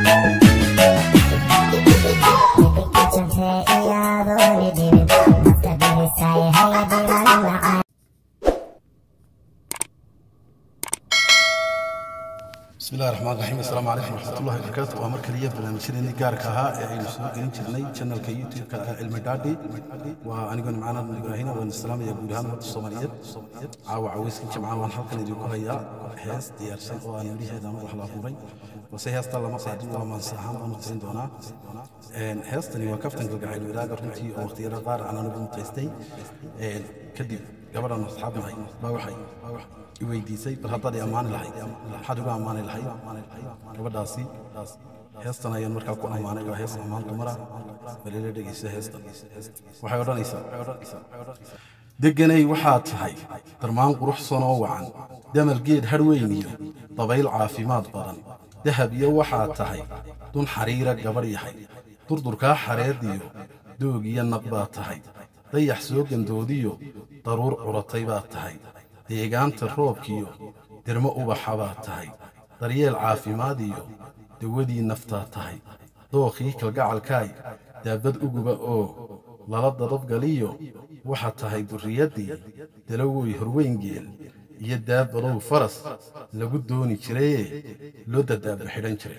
بسم الله الرحمن الرحيم السلام عليكم ورحمة الله وبركاته ومر كلية برنامجنا gaarka ahaa ee aynu soo gelin jirnay channelka youtube-ka cilmi dhaadhi waa aniguna macana ibraahina waan islaamaya guud ahaan ummadda soomaaliyeed caawa caweyskan jimcaha waan halkan idinku hayaa hees diyaarsan oo aan midhaheeda anu wax la abuuray balse heesta lama qaadin waa maanse ahaan baanu tirin doonaa heestani waa kaftan galgacayl wadaaga runtii oo waqtiyada qaar aan anigu mutaystay kadib gabadhan asxaabnahay baa waxay weydiisay bal haddaad i ammaani lahayd maxaad ugu ammaani lahayd gabadhaasi heestan ayaan markaa ku ammaanay waa hees ammaan dumara balila dhegeysa heestan waxay odhanaysaa deganay waxaad tahay darmaan quruxsan oo wacan damal geed hadhweyn iyo dabayl caafimaad badan dahab iyo waxaad tahay dun xariira gabadh yahay durdurkaa xareediyo doog iyo naq baad tahay dayax soo gandoodiyo daruur curatay baad tahay deegaanta roobkiyo dermo ubaxa baad tahay daryeel caafimaad iyo dawadii naftaad tahay dookhii kalgacalkaay daabad uguba oo lala dadabgaliyo waxaad tahay durriyaddii dalawoy horweyngeel iyo daabadow faras lagu dooni jirayee loo dadaaba xidhan jiray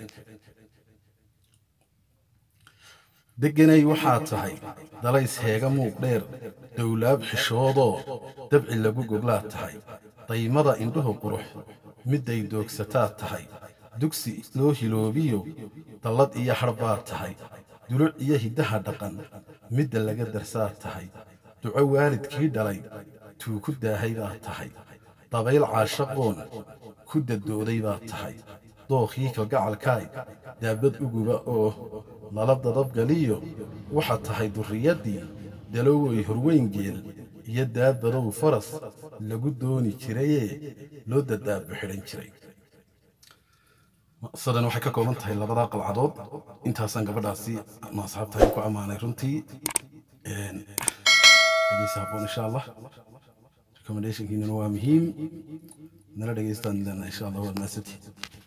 degganay waxaad tahay dalays heega muuq dheer dowlaab xishoodoo dabci lagu goglaad tahay daymada indhuhu qurux midday doogsataad tahay dugsi loo hiloobiyo dallad iyo har baad tahay duluc iyo hiddaha dhaqan midda laga darsaad tahay duco waalidkii dhalay tuu ku daahay baad tahay dabayl caashaqoon ku dadooday baad tahay dookhii kalgacalkaay daabad uguba oo lala dadabgaliyo waxaad tahay durriyaddii dalowoy horweyngeel iyo daabadow faras lagu dooni jirayee loo dadaabo xidhan jiray sadan waxay ka kooban tahay labadaa qalcadood intaasaan gabadhaasi ma asxaabtahay ku ammaanay runtii dhegeysa haboon insha allah recommendationkiinana waa muhiim nala dhegeystaan insha allah waad maasantihiin